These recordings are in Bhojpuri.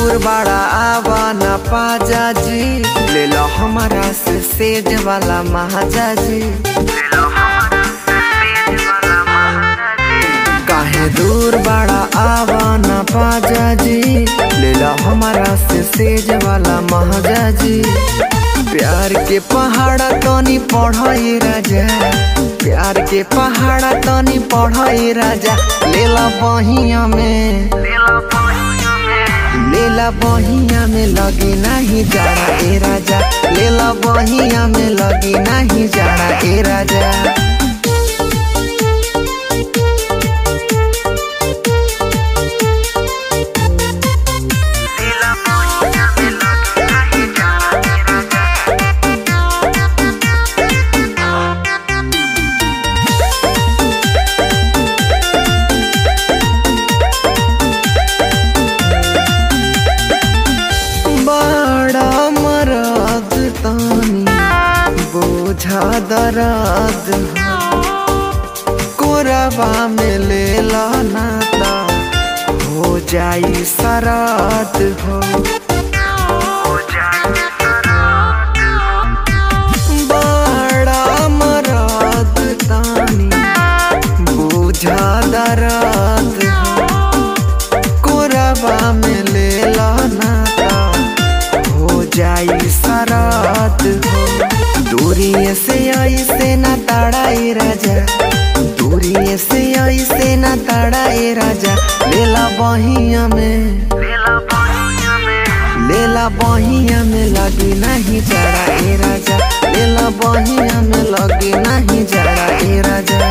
दूर बड़ा आवा न पाजा जी ले लो हमारा से सेज वाला महाजा जी काहे दूर बड़ा आवा न पाजा जी ले लो हमारा से सेज वाला महाजा जी प्यार के पहाड़ा तनी पढ़ाई राजा प्यार के पहाड़ा तनी पढ़ाई राजा लेला बहिया में लेला बहिया में लगी नहीं जाड़ा ए राजा लेला बहिया में लगी नहीं जाड़ा ए राजा बड़ा मरद तानी बोझा दर्द कोरबा में ले नाता हो जाई सरद हो बड़ा मरद तानी बोझा दर्द हो कोरबा में ले नाता हो जाई सरात हो दूरी से ऐसे न तड़ाई राजा दूरी से ऐसे न तड़ाई राजा लेला बहिया में लेला बहिया में लगी नहीं जड़ा ए राजा लेला बहिया में लगी नहीं जड़ा ए राजा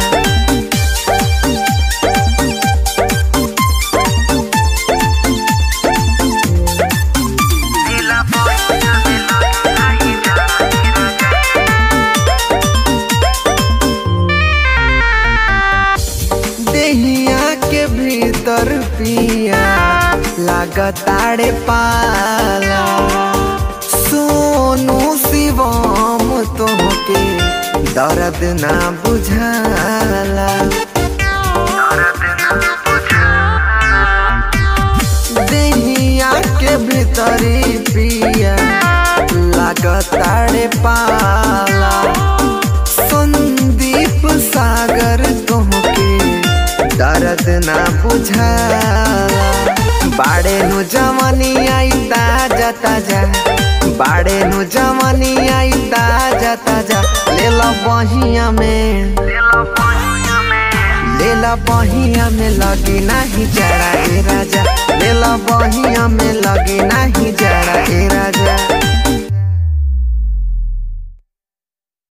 देहिया के भीतर पिया लागताड़े पाला सोनू शिवम तोहके दर्द ना बुझाला देहिया के भीतरी पिया लागताड़े पाला संदीप सागर तोहके दर्द ना बुझाला बाड़े नु जवानी आई ताजा ताजा बाड़े नु जवानी आई ताजा ताजा ले लो बहिया में ले लो बहिया में लगी नहीं जड़ा ए राजा ले लो बहिया में लगी नहीं जड़ा ए राजा